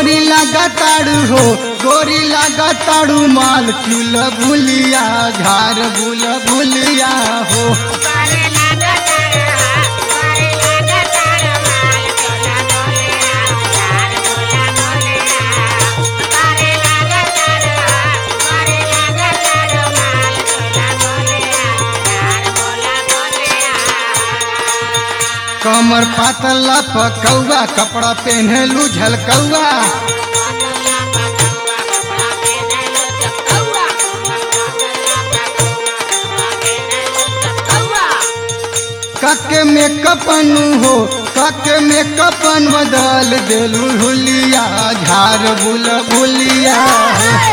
गोरी लगाताड़ू हो गोरी लगाताड़ू माल चूल भूलिया झार बुल भूलिया हो कमर पातला पकौआ कपड़ा पहनलू झलकौआ कके में कपनु हो कके में कपन बदल देलू हुलिया झार बुल भुलिया हो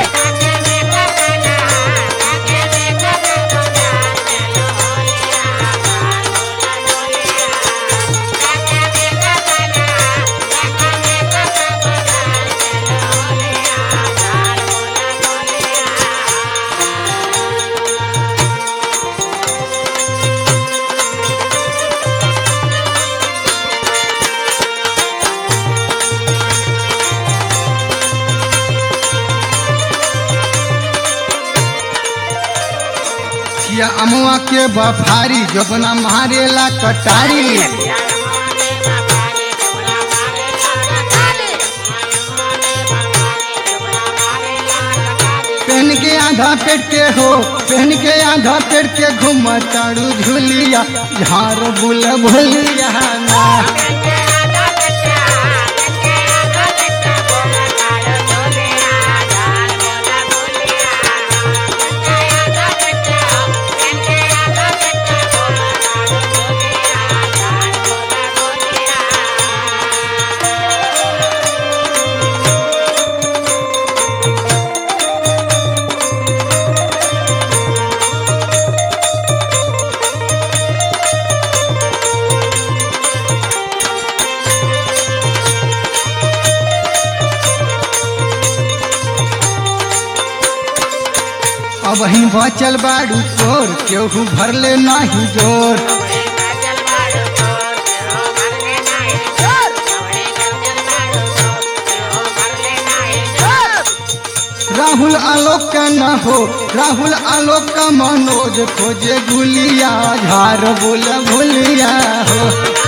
या अमुआ के बफारी जबना मारेला कटारी पहन के आधा पेट के हो पहन के आधा पेट के घूम ताड़ू झुलिया झार बुल भुलिया ना अब ही बचल बाड़ू चोर केहू भरले नाही जोर राहुल आलोक का न हो राहुल आलोक का मनोज खोजे गुलिया झार बुल भुलिया हो